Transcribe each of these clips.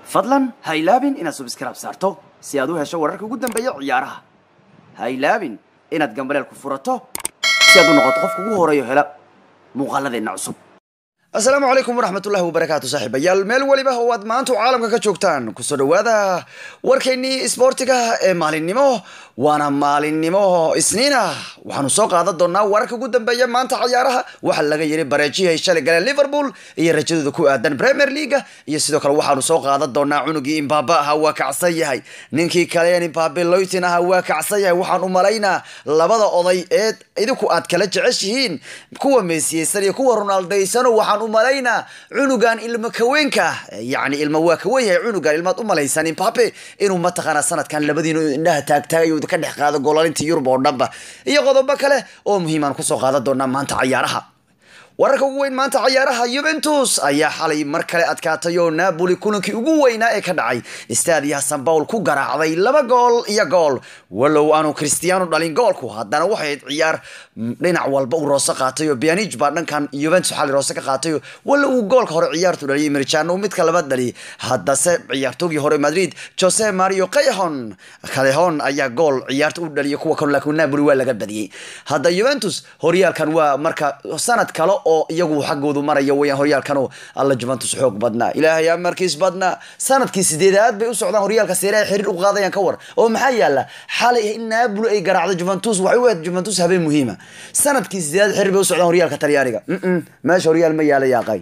fadlan ha ilaabin inaad subskrab saarto si aad u hesho wararka ugu dambeeya ciyaaraha ha ilaabin inaad gambaleel ku furato si aad u noqoto qofka ugu horeeyo hela muuqaaladeenna cusub asalaamu calaykum waraxmatullahi wabarakaatu saaxiibayaal meel weliba oo aad maanta caalamka ka joogtaan kusoo dhawaada warkeennii isboortiga ee maalinimo waana maalinimo isniina waxaanu soo qaadan doonaa wararka ugu dambeeya maanta cayaaraha waxaa laga yiri bareejihii ay shalay galeen liverpool iyo rajadooda ku aadan premier leaga iyo sidoo kale waxaanu soo qaadan doonaa cunugii imbaaba ahaa waa kacsan yahay ninkii kaleen imbabe loytin ahaa waa kacsan yahay waxaan u malaynaa labada oday ee idinku aad kala jeceshihiin kuwa meesiyeysan iyo kuwa ronaldaysano waxaan u malaynaa cunugan ilmo kaweenka yani ilmo waa kawen yahay cunugan ilmaad u malaysan imbabe inuu mataqaanaa sanadkan labadiinu indhaha taagtaagayo ka dhex qaado golalinta yurub oo dhanba iyo qodobo kale oo muhiimaan kusoo qaadan doonaa maanta cayaaraha wararka ugu weyn maanta cayaaraha yuventus ayaa xalay mar kale adkaatay oo napoli kulankii ugu weynaa ee ka dhacay staadiyaha san paul ku garaacday laba gool iyo gool walow aanu cristiano dhalin goolku haddana waxay ayd ciyaar dhinac walba uu roose qaatay oo bianij baa dhankan yuventus xalay roose ka qaatay walow uu goolka hore ciyaartu dhaliyay mirjano midka labaad dhaliyay haddase ciyaartoogii hore madrid jose mario calehon calehon ayaa gool ciyaarta u dhaliyay kuwa kan laakiin napoli waa laga badiyey hadda yuventus horyaalkan waa marka sanad kale oo iyagu xaggoodu maraya weyaan horyaalkanu alla juventus xoog badnaa ilaahay amarkiis badnaa sanadkii sideedaad bay u socdaan horyaalka seereha xiriir u qaadayaan ka war oo maxaa yaala xalay in naabuli ay garaacdo juventus waxay u ahayd juventus habeen muhiima sanadkii sideedaad xiriir bay u socdaan horyaalka talyaaniga meesha horyaal ma yaalo yaaqay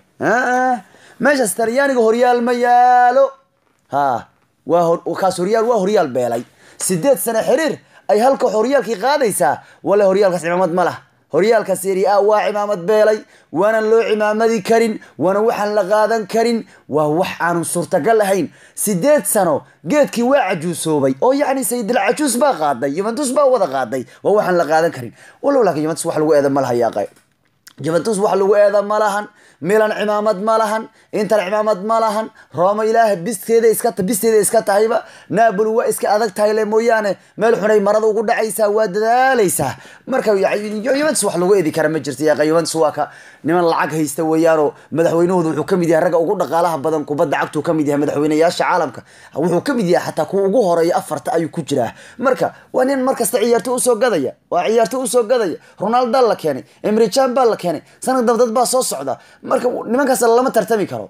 meeshaas talyaaniga horyaal ma yaalo ha waa kaas horyaal waa horyaal beelay sideed sane xiriir ay halka horyaalkii qaadaysaa wale horyaalkaas cimaamad ma lah horyaalka seri a waa cimaamad beelay waanan loo cimaamadi karin waana waxaan la qaadan karin waa wax aanu suurtagal ahayn sideed sano geedkii waa cajuusoobay oo yacni sayidil cajuus baa qaaday yuventus baa wada qaaday waa waxaan la qaadan karin walow laakiin yuventus wax lagu eeda ma laha yaaqay juventus wax lagu eeda ma lahan milan cimaamad ma lahan inter cimaamad ma lahan roma ilaah bisteeda iska bisteeda iska tahayba napoli waa iska adag tahay le mooyaane meel xunay marada ugu dhacaysaa waa dadaalaysaa marka yuventus wax lagu eedi kara ma jirta yaqa yuventus waa ka niman lacag haysta weeyaanoo madaxweynahooda wuxuu kamid yahay ragga ugu dhaqaalaha badan kubadda cagtuu kamid yahay madaxweynayaasha caalamka wuxuu kamid yahay xataa kuwa ugu horeeya afarta ayuu ku jiraa marka waa nin markasta ciyaarto usoo gadaya waa ciyaarto usoo gadaya ronaldo la keenay emrijan baa la keenay sanad dabdad baa soo socda marka nimankaas lama tartami karo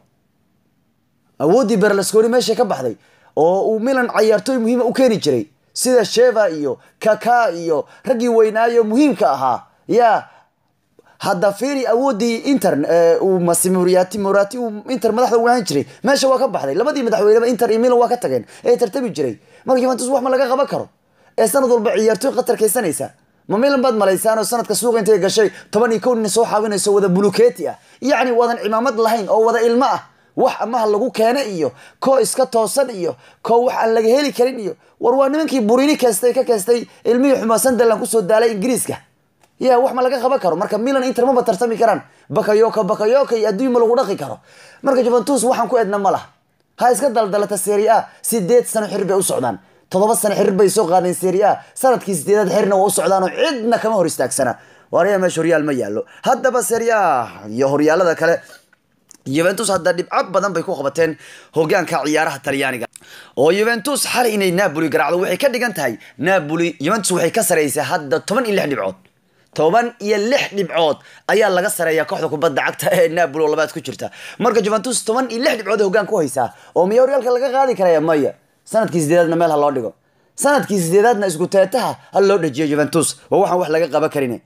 awooddii berlasconi meesha ka baxday oo uu milan cayaartooy muhiima u keeni jiray sida sheva iyo kaka iyo raggii weynaayo muhiimka ahaa ya hadda firi awooddii inter uu masimoriati morati uu inter madaxda u ahaan jiray meesha waa ka baxday labadii madaxweyneba inter iyo milan waa ka tageen ee tartami jiray marka juventus wax ma laga qaban karo ee sanad walba ciyaartooy qatarkaysanaysa ma milan baad malaysaan oo sanadka suuqa intay gashay toban iyo kow nin soo xaawinayso wada buluketi ah yacni wadan cimaamad lahayn oo wada ilmo ah wax amaha lagu keena iyo koo iska toosan iyo koo wax aan laga heli karin iyo war waa nimankii burini keestay ka keestay ilmihii xumaa sunderland kusoo daalay ingiriiska ya wax ma laga qaban karo marka milan inter maba tartami karaan bakayoka bakayoka iyo adduun ma lagu dhaqi karo marka juventus waxaan ku edna ma laha ha iska daldalata serie a sideed sano xir bay u socdaan toddoba sano xiriir bay soo qaadeen serie a sanadkii sideedaad xirna waa u socdaanoo cidna kama hor istaagsana waaraya meesha horyaal ma yaalo haddaba serie a iyo horyaalada kale yuventus hadda dhibco badan bay ku qabateen hogaanka ciyaaraha talyaaniga oo yuventus xalay inay napoli garaacdo waxay ka dhigan tahay napoli yuventus waxay ka saraysaa hadda toban iyo lix dhibcood toban iyo lix dhibcood ayaa laga sareeya kooxda kubadda cagta ee napoli oo labaad ku jirta marka juventus toban iyo lix dhibcood hogaan ku haysaa oo miya horyaalka laga qaadi karaya maya sanadkii sideedaadna meel ha loo dhigo sanadkii sideedaadna isku teetaha ha loo dhajiyo juventus waa waxaan wax laga qaban karin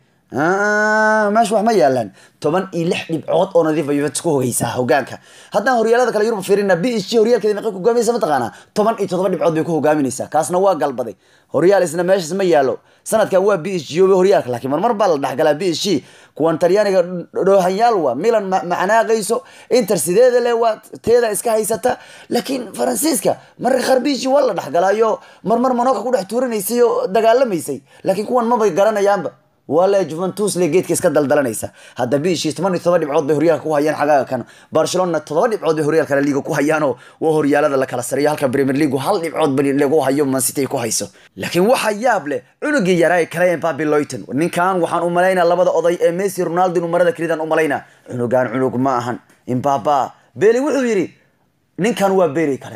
meesha wax ma yaalaan toban iyo lix dhibcood oo nadiifa yuventus ku hogeysaa hogaanka haddaan horyaalada kale yurub fiirina b h g horyaalkeeda meeqay ku hogaaminaysa mataqaanaa toban iyo toddoba dhibcood bay ku hogaaminaysaa kaasna waa galbaday horyaal isna meeshaas ma yaalo sanadkan waa b h g obe horyaalka laakiin marmar baa la dhexgalaa b h g kuwan talyaaniga dhoohanyaal waa milan macanaaqayso inter sideeda le waa teeda iska haysata laakiin faransiiska mararka qaar b h g waa la dhexgalaayo marmar manoka ku dhex tuuranaysay oo dagaalamaysay laakiin kuwan mabay garanayaanba waa le juventus le geedka iska daldalanaysa hadda bishii toban iyo todoba dhibcood bay horyaalka ku hayaan xagaaga kan barcelona todoba dhibcood bay horyaalka la liga ku hayaanoo waa horyaalada la kala sareeyo halka premier league hal dhibcood ba lagu hayo mancity ay ku hayso laakiin waxa yaab leh cunugii yaraa kale mbabi loyton ninkan waxaan u malaynaa labada oday ee messi ronaldo inuu marada kelidaan u malaynaa cunugan cunug ma ahan imbaba beli wuxuu yidhi ninkan waa beri kale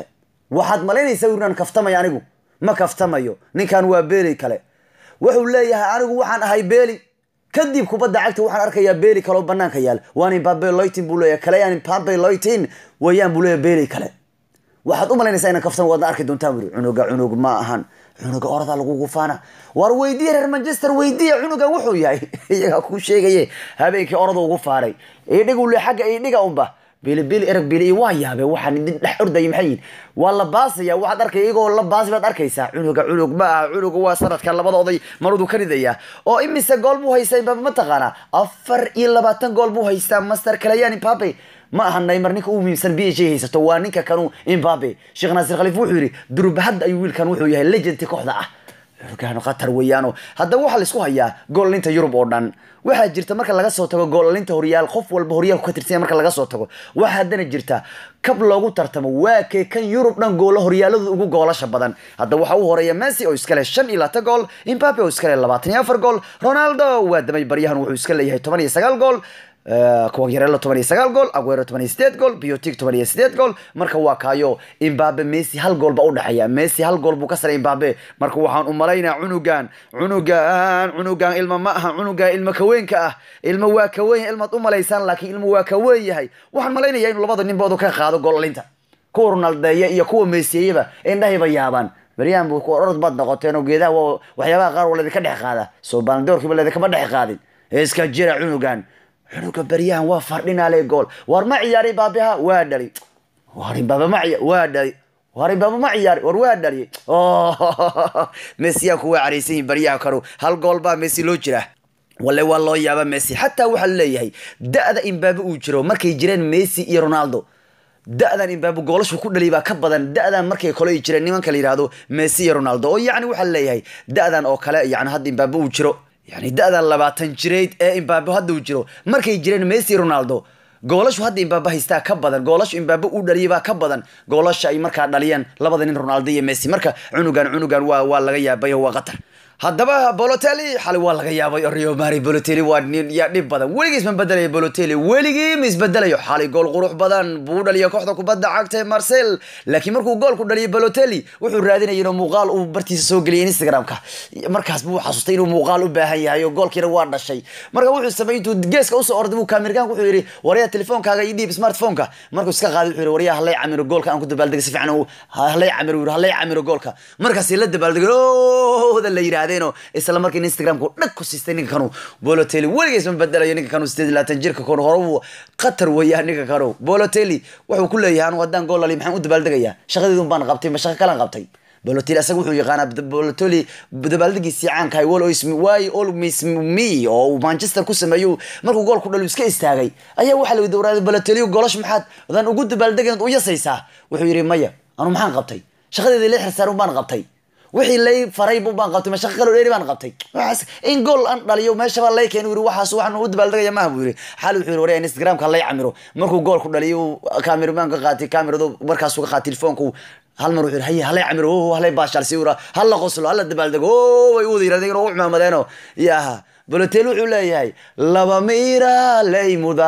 waxaad malaynaysaa inaan kaftamayo anigu ma kaftamayo ninkan waa beeli kale wuxuu leeyahay anigu waxaan ahay beeli kadib kubadda cagta waxaan arkayaa beeli kale oo banaanka yaal waan imbabe loitin buu leeyahay kale yaan imbabe loitin wayaan buu leeyahay beeli kale waxaad u malaynaysaa inaan kaftamo waadna arki doontaan buri cunuga cunug ma ahan cunuga orada lagu gufaana war weydiye reer manchester weydiya cunugan wuxuu yahay iyagaa kuu sheegaye habeenkii orada ugu faaray idhigu le xagga idhiga unba bilibili erag bili waa yaabe waxaan idin dhex ordaya maxay yihin waa la baasaya waxaad arkay iyagoo la baasi baad arkaysaa cunuga cunug ma aha cunuga waa sanadka labada oday marudu ka ridaya oo imise gool buu haystaa imbabe ma taqaanaa afar iyo labaatan gool buu haystaa master kalayan imbabe ma aha naymar ninka u muhiimsan b h haysato waa ninka kanu imbabe sheekh naasir khaliif wuxuu yidhi durub hadda ayuu wiilkan wuxuu yahay legendti kooxda ah cunugaanu khatar weeyaano haddaba waxaa laisku hayaa goolalinta yurub oo dhan waxaa jirta marka laga soo tago goolalinta horyaal qof walba horyaalku ka tirsanya marka laga soo tago waxaa haddana jirta kab loogu tartamo waa kee kan yurub dhan goolo horyaaladooda ugu goolasha badan hadda waxaa u horeeya messi oo iska leh shan iyo labaatan gool imbabe oo iska leh labaatan iyo afar gool ronaldo waa damay baryahan wuxuu iska leeyahay toban iyo sagaal gool kuwagyarelo toban iyo sagaal gool aguero toban iyo sideed gool biotic toban iyo sideed gool marka waa kaayo imbabe messi hal gool ba udhexeeya messi hal gool buu ka saray imbabe marka waxaan u malaynaa cunugan cunugan cunugan ilma ma aha cunugan ilma kaweenka ah ilma waa kaweyn ilmaad u malaysaan laakiin ilma waa kaweyn yahay waxaan malaynaya inuu labada ninboodu ka qaado goolalinta kuwa ronaldeeya iyo kuwa meesiyeyaba indhahayba yaabaan beryahan bu orod baad noqoteen oo geedaha waxyaabaha qaar waa laydinka dhex qaada soo baandoorkiiba laydinkama dhex qaadin iska jira cunugan cunuga beryahan waa fardhinaale gool war ma ciyaari baabiha waa dhali war imbaaba ma ciya waa dhali war imbaaba ma ciyaari war waa dhali messiyaanku waa caraysan yihin baryaha kanu hal gool baa messi loo jira wale waa loo yaaba messi xataa waxaa leeyahay da-da imbabe uu jiro markay jireen messi iyo ronaldo da-dan imbabe goolashu ku dhaliy baa ka badan da-dan markay kole ay jireen nimanka la yihahdo messi iyo ronaldo oo yacni waxaa leeyahay da-dan oo kale yani hadda imbabe uu jiro yani da-dan labaatan jireyd ee imbabe hadda uu jiro markay jireen messi ronaldo goolashu hadda imbabe haystaa ka badan goolashu imbabe uu dhaliyay baa ka badan goolasha ay markaa dhaliyeen labada nin ronaldo iyo messi marka cunugan cunugan waa waa laga yaabay oo waa qatar haddaba bolotelli xalay waa laga yaabay oo rio mari bolotelli waa nin yaa dhib badan weligii isma bedelayo bolotelli weligii ma isbedelayo xalay gool qurux badan buu dhaliya kooxda kubadda cagta marcel laakiin markuu goolku dhaliyo bolotelli wuxuu raadinaya inuu muuqaal uu bartiisa soo geliyay instagramka markaas buu xasuustay inuu muuqaal u baahan yahay oo goolkiina waa dhashay marka wuxuu sameeyey intuu geeska usoo orday buu kaamirgaanka wuxuu yidhi waryaa telefoonkaaga ii dhiib smartphoneka markuu iska qaaday wuxuu yidhi waryaa halay camiro goolka aan ku dabaaldegay si fiican halay camiro yidhi halay camiro goolka markaasi la dabaaldegay ooda la yidhahdeenoo isla markii instagramku dhag ku siistay ninka kanu bolotelli weligiis ma bedelayo ninka kanu sideed iyo labaatan jirka kanu hore uu qatar weeyaan ninka kanu bolotelli wuxuu ku leeyahay anu haddaan gool lali maxaan u dabaaldegayaa shaqadeedun baan qabtay ma shaqo kalan qabtay bolotelli asaga wuxuu yaqaanaa bolotelli dabaaldegiisii caanka hay why always me oo uu manchester ku sameeyo markuu gool ku dhaliyo iska istaagay ayaa waxaa lagu dowraaday bolotelli golash maxaad adaan ugu dabaaldegayn u yasaysaa wuxuu yidhi maya anu maxaan qabtay shaqadeedii lix xirsaarun baan qabtay wixii lay faray bu baan qabtay mashaqo kaloo dheeri baan qabtay waxaas in gool aan dhaliyo meesha baa lay keen yiri waxaas waxaan u dabaaldegaya maaha buu yiri xal wuxuu yiri waree instagramka lay camiro markuu gool ku dhaliyo kaamiramanka qaatay kaamiradu markaasuu ka qaatay telefoonku hal mar wuxuu yiri haye halay camiro oo halay baashal si ura halla qoslo halla dabaaldego oo way u wada yirahdeen oo u cimaamadeenoo yaha bolotel wuxuu leeyahay laba miira laymuda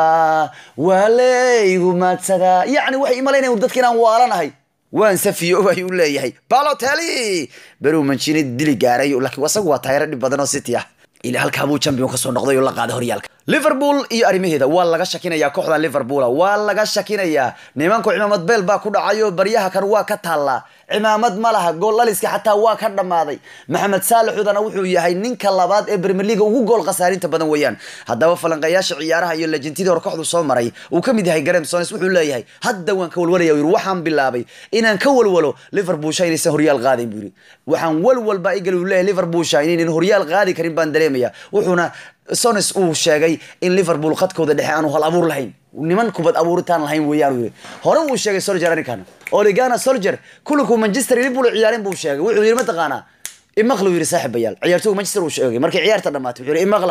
waa laygu maadsadaa yacni waxay imalaynayaan dadka inaan waalanahay waan safiyo ayuu leeyahay balotelli beruu manchini dili gaaray laakiin isagu waa taayaro dhib badan oo city ah ila halkaa buu champion kasoo noqday oo la qaaday horyaalka liverpool iyo arrimaheeda waa laga shakinayaa kooxdan liverpool waa laga shakinayaa nimanku cimaamad beel baa ku dhacayo baryaha kan waa ka taallaa cimaamad ma laha gool dhaliska xataa waa ka dhammaaday maxamed saalixudana wuxuu yahay ninka labaad ee premier league ugu gool khasaarinta badan weeyaan haddaba falanqayaasha ciyaaraha iyo lejentidii hore kooxdu soo maray uu ka mid yahay garem sones wuxuu leeyahay hadda waan ka walwalaya yiri waxaan bilaabay inaan ka walwalo liverpool sha inaysan horyaal qaadayn buu yiri waxaan walwal baa igal uu leeyahay liverpool sha inaynan horyaal qaadi karin baan dareemaya wuxuuna sones uu sheegay in liverpool khadkooda dhexe aanu hal abuur lahayn niman kubad abuuritaan lahayn weeyaan yiri hore uu sheegay soldier arrinkan oligana soldier kulanku manchester liverpool ciyaareen buu sheegay wuxuu yiri mataqaanaa imaqla yiri saaxiibayaal ciyaartooyga manchester uu sheegay markay ciyaarta dhamaatay wuxuu yiri imaqla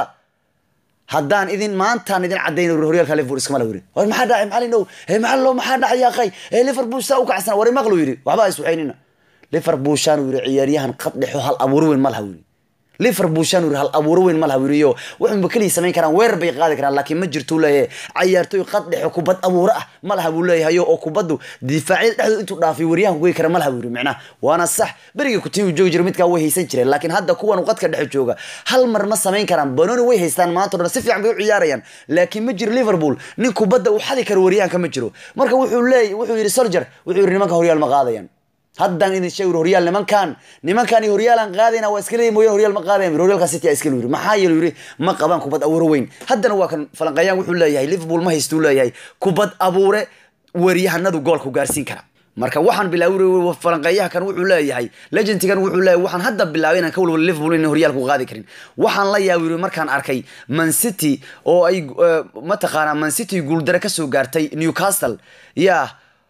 haddaan idin maantaan idin cadayn horyaalka liverpool iskama la yiri war maxaa dhacay maxaa linow ee maxaa loo maxaa dhacay yaaqay ee liverpool saa u kacsan war imaqla yiri waxba is waxaynina liverpool shaan yiri ciyaaryahan qad dhexo hal abuur weyn ma laha yiri liverpool shan yiri hal abuuro weyn ma laha wiriyo wuxuunba keliya samayn karaan weerar bay qaadi karaan laakiin ma jirtuu leeyahay cayaartooy qad dhexe kubad abuuro ah ma laha buu leeyahay oo kubaddu difaacyada dhexdooda intuu dhaafay wariyahan goy kara ma laha buu yiri micnaha waana sax berigii kutii joogi jira midkaa way haysan jireen laakiin hadda kuwan qadka dhexe jooga hal mar ma samayn karaan banoni way haystaan maanta o dhan si fiican bay u ciyaarayaan laakiin ma jiro liverpool nin kubadda uu xadi karo wariyahanka ma jiro marka wuxuu leeyahy wuxuu yidhi soldier wuxuu yidhi nimanka horyaal ma qaadayaan haddaan idin sheeg horyaal nimankan nimankan iyo horyaalan qaadayna waa iska leeyihin mooyaan horyaal ma qaadayan horyaalka city iska yiri maxaa yeele yiri ma qabaan kubad abuure weyn haddana waa kan falanqeeyaan wuxuu leeyahay liverpool ma haystuu leeyahay kubad abuure wariyahanadu goolku gaarsiin kara marka waxaan bilaaway falanqeeyaha kan wuxuu leeyahay legendigan wuxuu leeyahay waxaan hadda bilaabay inaan ka walwala liverpool inay horyaalku qaadi karin waxaan la yaabay yiri markaan arkay man city oo ay mataqaanaa man city guuldare kasoo gaartay newcastle yaa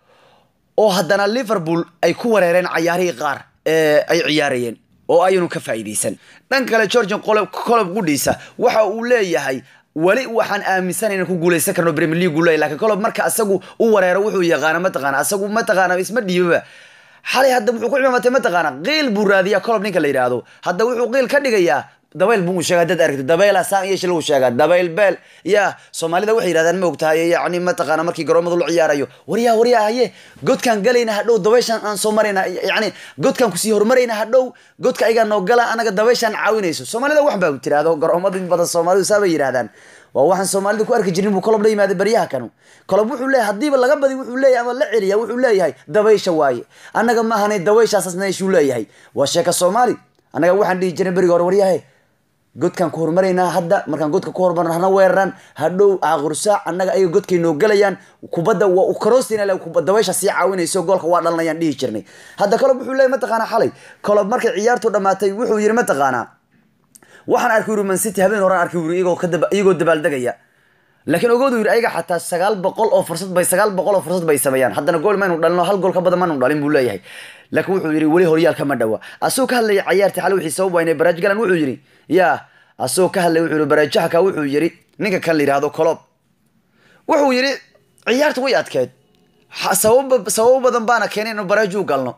oo haddana liverpool ay ku wareereen cayaarihii qaar ee ay ciyaarayeen oo ayanu ka faa'iidaysan dhan kale georgian qolob kolob gudhiisa waxa uu leeyahay weli waxaan aaminsan inaan ku guuleysan karno premier league leeyahy lakin kolob marka asagu u wareero wuxuu yaqaana mataqaana asagu mataqaana isma dhiibaba xalay hadda wuxuu ku cimamatay mataqaana qiil buu raadiyaa kolob ninka la yidhaahdo hadda wuxuu qiil ka dhigayaa dabayl buu sheegaa dad aragti dabayla saan iyo shil uu sheegaa dabayl beel ya soomaalida waxay yidhahdaan ma ogtahay yacni mataqaana markii garoomada la ciyaarayo waryaa waryaa haye godkaan galayna hadhow dabayshaan aan soo marayna yacni godkaan kusii horumarayna hadhow godka ayagaa noo gala anaga dabayshaan caawinayso soomaalida wax baa tiraahdo garoomada in badan soomaalidu saa bay yidhahdaan waa waxaan soomaalida ku arki jirin buu kolob la yimaaday baryaha kanu kolob wuxuu leeyahay haddiiba laga badi wuxuu leeyahay ama la celiya wuxuu leeyahay dabaysha waaye annaga ma ahanay dabayshaasasnayshuu leeyahay waa sheeka soomaali annaga waxaan dhihi jirnay beriga hore waryahe godkaan ku horumaraynaa hadda markaan godka ku horumarno hana weeraraan hadhow aaqursaac annaga ayaga godkay noo galayaan kubadda waa u karoostina dabaysha sii caawinayso goolka waa dhalanayaan dhihi jirnay hadda kolob wuxuu leeyahy mataqaanaa xalay kolob markay ciyaartu dhamaatay wuxuu yidhi mataqaanaa waxaan arkay yuri man city habeen horaan arkay yuri iyagoo kadaba iyagoo dabaaldegaya laakiin ogoodu yiri ayaga xataa sagaal boqol oo fursad bay sagaal boqol oo fursad bay sameeyaan haddana gool maynu dhalino hal gool ka badan maanu dhalin buu leeyahay laakiin wuxuu yidhi weli horyaalka ma dhawa asagoo ka hadlaya cayaartii xalay wixii sabab waynay baraaj galan wuxuu yidhi yaa asagoo ka hadlaya wuxuu yidhi baraajahaka wuxuu yidhi ninka kan la yidhaahdo colob wuxuu yidhi ciyaarta way adkeed sabab sababo badan baana keenay inuu baraaju galno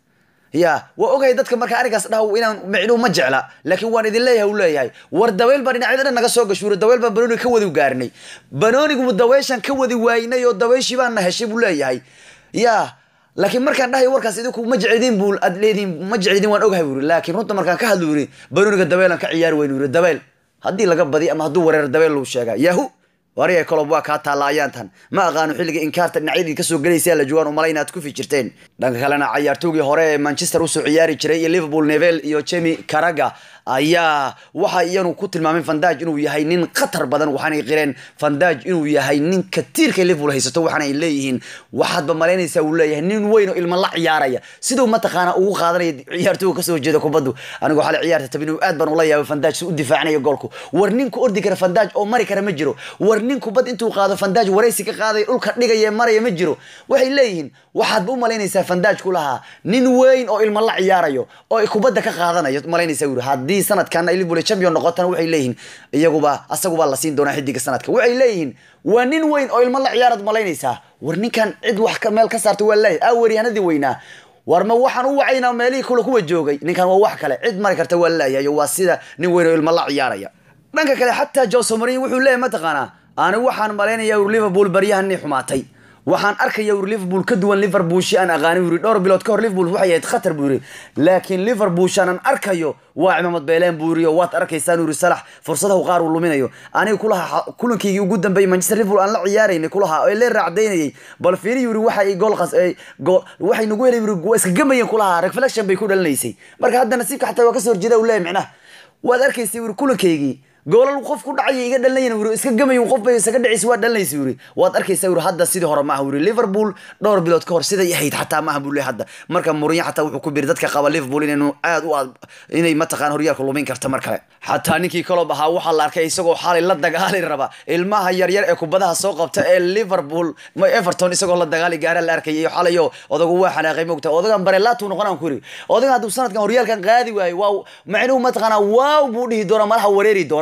ya waa ogahay dadka marka arigaas dhaw inaan micnuu ma jecla laakiin waan idin leeyahay u leeyahay war daweyl baa dhinacyada dhan naga soo gashuura daweyl baan banooniga ka wadi gaarnay banoonigu daweyshan ka wadi waaynay oo daweyshii baana heshay buu leeyahay ya laakiin markaan dhahay warkaas idinku ma jeclidin buu ad leediin ma jeclidin waan ogahay buu yiri laakiin runta markaan ka hadlu yiri banooniga dabeelan ka ciyaari waynu yiri dabeel haddii laga badi ama hadduu wareer dabeel luu sheegaa yahu wariga kolob waa kaa taalla ayaantan ma aqaano xilliga inkaarta dhinacyadii kasoo gelaysa la joogaan umalayn aad ku fikirteen dhanka kalena cayaartoogii hore ee manchester usoo ciyaari jiray iyo liverpool nevel iyo jemi caraga ayaa waxa iyanu ku tilmaameen fandaj inuu yahay nin khatar badan waxaanay qireen fandaj inuu yahay nin katiirka liverpool haysato waxaana ay leeyihiin waxaadba malaynaysaa uu leeyahay nin weyn oo ilma la ciyaaraya siduu mataqaana ugu qaadanaya ciyaartooga kasoo jeeda kubaddu anigoo xalay ciyaarta tabin aad baan ula yaabay fandaj si u difaacnaya goolku war ninku ordi kara fandaj oo mari kara ma jiro war nin kubad intuu qaado fandaj waraysi ka qaadaya dhulka dhigaya maraya ma jiro waxay leeyihiin waxaadba u malaynaysaa fandaj ku lahaa nin weyn oo ilma la ciyaarayo oo kubadda ka qaadanayo malaynaysaa wuri haddii sanadkan ay liverpool champion noqotana waxay leeyihiin iyaguba asaguba la siin doonaa xidiga sanadka waxay leeyihiin waa nin weyn oo ilmo la ciyaarad malaynaysaa war ninkan cid wax meel ka saarta waa leeyahay aa weeryahanadii weynaa war ma waxaan u wacaynaa meelihii kule kuwa joogay ninkan waa wax kale cid mari karta waa leeyahay waa sida nin weyn oo ilmo la ciyaaraya dhanka kale xataa jose mourinho wuxuu leeyahay mataqaanaa ani waxaan malaynayaa ur liverpool baryahanni xumaatay waxaan arkaya ur liverpool ka duwan liverpool shi aan aqaani yuri dhowr bilood ka hor liverpool waxay ahayd khatar buu yiri laakiin liverpool shanaan arkayo waa cimaamad beeleen buu yiri oo waad arkaysaan yuri salax fursadahu qaar uu luminayo aniga kulaha kulankaygii ugu dambeeyey manchester liverpool aan la ciyaaraynay kulaha ee lee raacdaynayay bal fiiri yuri waxa ay gool qas waxay nagu helay yuri waa iska gamayeen kulaha reflection bay ku dhalinaysay marka hadda nasiibka xataa waa kasoo horjeeda uu leeyahay micnaha waad arkaysay yuri kulankaygii goolal qof ku dhacaya iga dhalinayna wuri iska gamayin qof bay isaga dhacaysa waa dhalinaysa wuri waad arkaysaa wuri hadda sidii hore maaha wuri liverpool dhowr bilood ka hor siday ahayd xataa maaha buu leeyahay hadda marka mourinho xataa wuxuu ku biri dadka qaba liverpool inaynu aad u aad inay mataqaan horyaalka lumin karta mar kale xataa ninkii kalob ahaa waxaa la arkay isagoo xaalay la dagaali raba ilmaha yaryar ee kubadaha soo qabta ee liverpool everton isagoo la dagaali gaara la arkay iyo xalayo odagu waa xanaaqay mogta odagan barelaatu noqonaan ku yiri odagan hadduu sanadkan horyaalkan qaadi waayo waa macnuhu mataqaanaa waaw buu dhihi doona malaha wareeri doona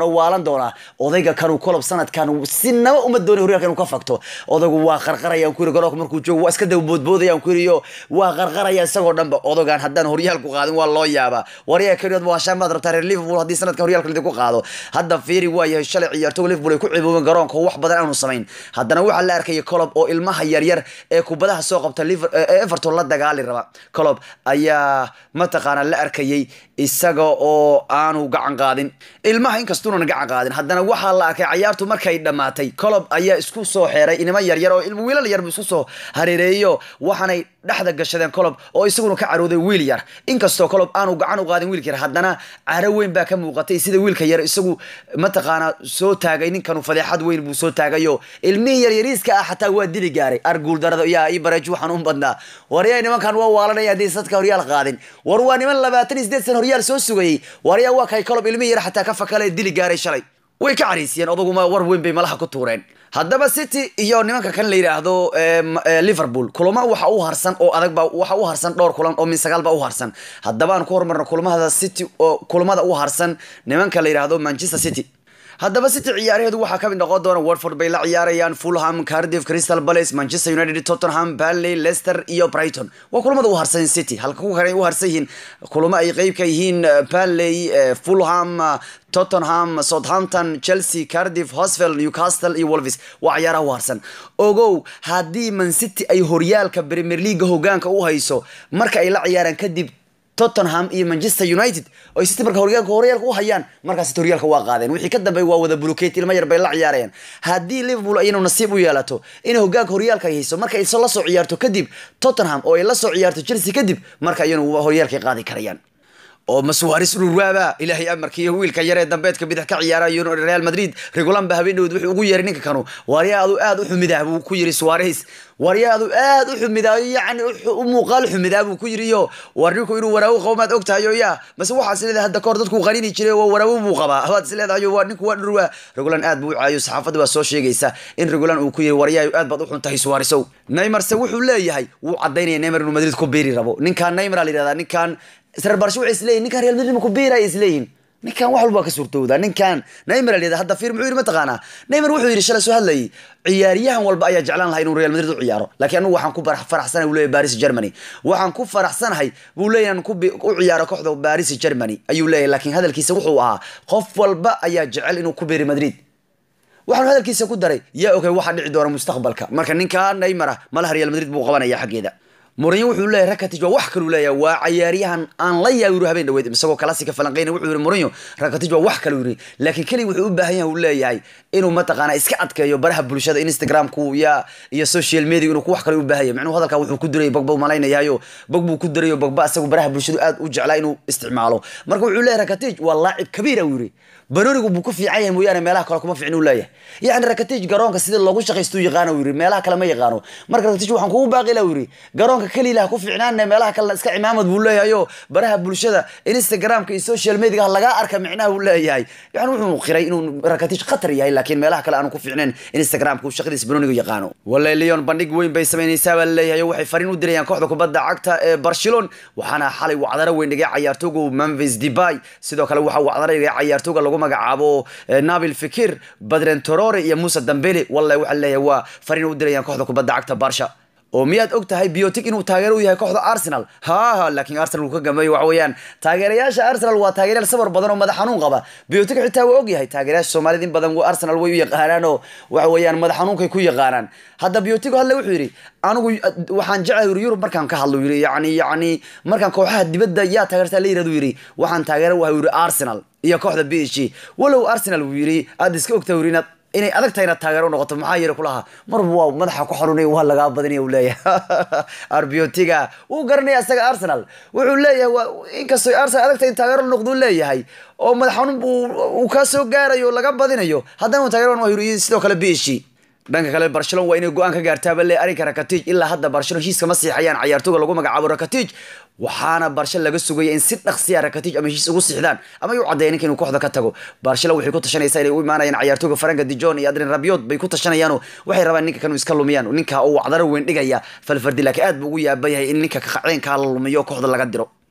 waana waalan doonaa odayga kanuu kolob sanadkan sinaba uma doonay horyaalka inuu ka fagto odaygu waa qarqaraya ku yiri garoonka markuu joogo waa iska daba boodboodaya ku yiri iyo waa qarqaraya isagoo dhanba odagaan haddaan horyaalku qaadin waa loo yaabaa waryaa keliyood waa shaamaad rabtaa reer liverpool haddii sanadkan horyaalka lidinku qaado hadda fiiri waa yahay shalay ciyaartooga liverpool ay ku ciboobeen garoonka oo wax badan aanu samayn haddana waxaa la arkaya colob oo ilmaha yaryar ee kubadaha soo qabta Liver- ee everton la dagaali raba colob ayaa mataqaana la arkayay isaga oo aanu gacan qaadin ilmaha inkastuunan gacan qaadin haddana waxaa la arkay cayaartu markay dhammaatay colob ayaa isku soo xeeray inimo yaryar oo ilmo wiilal yar buu isku soo hareereeyo waxaanay dhexda gashadeen colob oo isaguna ka carooday wiil yar inkastoo colob aanu gacan u qaadin wiilka yar haddana caro weyn baa ka muuqatay sida wiilka yar isagu mataqaana soo taagay ninkanu fadeexad weyn buu soo taagayo ilmihii yaryariiska ah xataa waa dili gaaray arguul darada yaa ii bareej waxaan u badnaa waryaa nimankan waa waalanaya haddii sadka horyaal qaadin war waa niman labaatan iyo sideed san horyaal soo sugayey waryaa waa kay colob ilmihii yar xataa ka fakale dili gaaray shalay way ka cariisiyeen odaguma war weyn bay malaha ku tuureen haddaba city iyo nimanka kan la yidhaahdo em, eh, liverpool kulamo waxa u harsan oo adag ba waxa u harsan dhowr kulan oo min sagaal ba u harsan haddaba aan ku horumarno kulamada city oo kulamada u harsan nimanka la yidhaahdo manchester city haddaba city ciyaaraheedu waxaa kamid noqon doona watford bay la ciyaarayaan fulham cardiff crystal palace manchester united tottenham burnley leicester iyo brighton waa kulamada u harsan city halka ku kale ay u harsan yihiin kulamo ay qeyb ka yihiin eh, burnley eh, fulham eh, tottenham southampton chelsea cardiff hosvel newcastle iyo wolves waa ciyaaraha u harsan ogow haddii man city ay horyaalka premier league hogaanka u hayso marka ay la ciyaaraan kadib tottenham iyo manchester united oo ay city marka horyaalka horyaalka u hayaan markaas city horyaalka waa qaadeen wixii ka dambeey waa wada bulukate ilmo yar bay la ciyaarayaan haddii liverpool ayanu nasiib u yeelato inay hogaanka horyaalka ay hayso marka ay so- la soo ciyaarto kadib tottenham oo ay la soo ciyaarto chelsea kadib marka ayanu horyaalkay qaadi karayaan oo masuwaris dhurwaaba ilaahay amarkiiyo wiilka yaree dambeedka bidix ka ciyaarayo real madrid regulan ba habeen dhowd wuxuu ugu yeeray ninka kanu waryaadu aad u xumidah buu ku yiri suwares waryaadu aad u xumidaayo yacni u xu- u muuqaal xumidaa buu ku yiri yo war ninku inuu waraawo qabo maad ogtahayo ya mase waxaad is leedahay hadda kahor dadku qanini jiray waa waraawo buu qabaa waad is leedahay waa ninku waa dhurwaa regulan aad buu u caayo saxaafadda waa soo sheegaysa in regulan uu ku yiri waryaayo aad baad u xun tahay suwaresow neymarse wuxuu leeyahay wuu cadaynaya neymar inuu madrid ku biiri rabo ninkaan neymar la yidhahdaa ninkaan isreer barsho waxay isleeyihin ninkaan real madrid ma ku biiraya isleeyihin ninkan wax walba waa ka suurtowdaa ninkan neymar la yidhahda hadda fiir muxuu yidhi mataqaanaa neymar wuxuu yidhi shalay soo hadlayay ciyaaryahan walba ayaa jeclaan lahaa inuu real madrid u ciyaaro laakiin anigu waxaan ku bar- faraxsanahay buu leeyahay paris germany waxaan ku faraxsanahay buu leeyahay inaan ku bi- u ciyaaro kooxda paris germany ayuu leeyahay laakiin hadalkiisa wuxuu ahaa qof walba ayaa jecel inuu ku biiri madrid waxaanu hadalkiisa ku daray yaa ogay waxa dhici doona mustaqbalka marka ninkaa neymar ah malaha real madrid buu qabanaya xaggeeda Mourinho wuxuu leeyahay Rakitic waa wax kale leeyahay waa ciyaaryahan aan la yaabin habeen dhaweed isagoo classic falanqeyn wuxuu yiri Mourinho Rakitic waa wax kale yiri laakiin kali wuxuu u baahan yahay uu leeyahay inuu mataqaana iska adkeeyo baraha bulshada Instagram ku ya iyo social media inuu ku wax kale u baahan yahay macnuhu hadalka wuxuu ku diray Pogba malaynayayo Pogba ku diray Pogba asagoo baraha bulshada aad u jeclaa inuu isticmaalo marka wuxuu leeyahay Rakitic waa laacib kabiir ah yiri banonigu buu ku fiican yahay mooyaane meelaha kale kuma fiicin uu leeyahay yacni Rakitic garoonka sida loogu shaqaysto uu yaqaano uu yiri meelaha kale ma yaqaano marka Rakitic waxaan kugu baaqi lahaa uu yiri garoonka kaliya ilaha ku fiicnaana meelaha kale iska cimaamad buu leeyahay oo baraha bulshada Instagramka iyo social media laga arka micnaha uu leeyahay yani wuxuu qiray inuu Rakitic khatar yahay laakiin meelaha kale aanu ku fiicneen Instagramka uu shaqadiisa banonigu yaqaano wallahi Lyon bandhig weyn bay sameynaysaa baa leeyahay waxay fariin u dirayaan kooxda kubadda cagta ee Barcelona waxaana xalay wacdaro weyn dhigay ciyaartooygu Memphis Depay sidoo kale waxa wacdaro dhigay ciyaartooyga lagu magacaabo eh, Nabil Fekir Badren Traore iyo Musa Dembele wallahi waxa leeyahay waa fariin u dirayaan kooxda kubadda cagta Barca oo miyaad og tahay biotic inuu taageero u yahay kooxda arsenal ha ha laakiin arsenal uu ka gambeeyo waxa weeyaan taageerayaasha arsenal waa taageerayaal sabar badan oo madax xanuun qaba biotic xitaa waa og yahay taageerayaasha soomaalida in badan arsenal way u yaqaanaan oo waxa weeyaan madax xanuunkay ku yaqaanaan hadda biotic hadle wuxuu yidhi anigu waxaan jeclahay yuri yurub markaan ka hadlo yiri yacni yacni markaan kooxaha dibadda yaa taageertaa la yirahdo yiri waxaan taageera waxa yiri arsenal iyo kooxda b h g walow arsenal uu yiri aad iska ogtaa yiri inaad inay adag tahay inaad taageero noqoto maxaa yeele kulaha marba waa madaxa ku xarunay waa lagaa badinaya uu leeyahay arbiotiga wuu garanaya isaga arsenal wuxuu leeyahay waa inkastoo arsenal adag tahay in taageero noqdo uu leeyahay oo madax xanuun buu uu ka soo gaarayo laga badinayo haddana uu taageero waa yiri sidoo kale b h g dhanka kale barcelona waa inay go-aan ka gaartaaba le arrinka rakatic ilaa hadda barcelona heshiis kama siixayaan ciyaartooga lagu magacaabo rakatic waxaana barsha laga sugaya in si dhaqsiya rakatic ama heshiis ugu siixdaan ama ay u caddeeyeen ninka inuu kooxda ka tago barcelona waxay ku tashanaysaa inay u imaanayaan ciyaartooga faranka dijon iyo adrin rabiot bay ku tashanayaano waxay rabaan ninka kanu iska lumiyaan ninka uu wacdaro weyn dhigaya falfardi laakiin aad buu ugu yaaban yahay in ninka kaceenkaa la lumiyo kooxda laga diro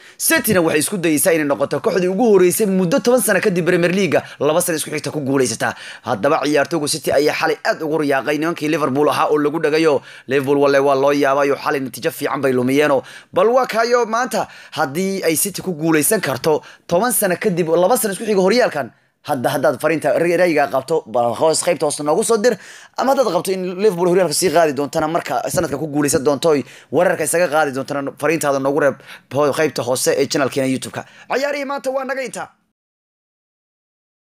cityna waxay isku dayeysaa inay noqoto kooxdii ugu horeysay muddo toban sano kadib premier leaga laba sana isku xigta ku guuleysataa haddaba ciyaartooygu city ayaa xalay aad ugu riyaaqay nimankii liverpool ahaa oo lagu dhagayo liverpool walle waa loo yaabayo xalay natiijo fiican bay lumiyeeno bal waa kaayo maanta haddii ay city ku guuleysan karto toban sano kadib laba sana isku xiga horyaalkan hadda haddaad fariinta ra'yiga qabto hoos qaybta hoose noogu soo dir ama haddaad qabto in liverpool horyaalka sii qaadi doontana marka sanadka ku guuleysan doonto oy wararka isaga qaadi doontana fariintaada noogu reeb qaybta hoose ee channelkeena youtube-ka cayaarihii maanta waa naga intaa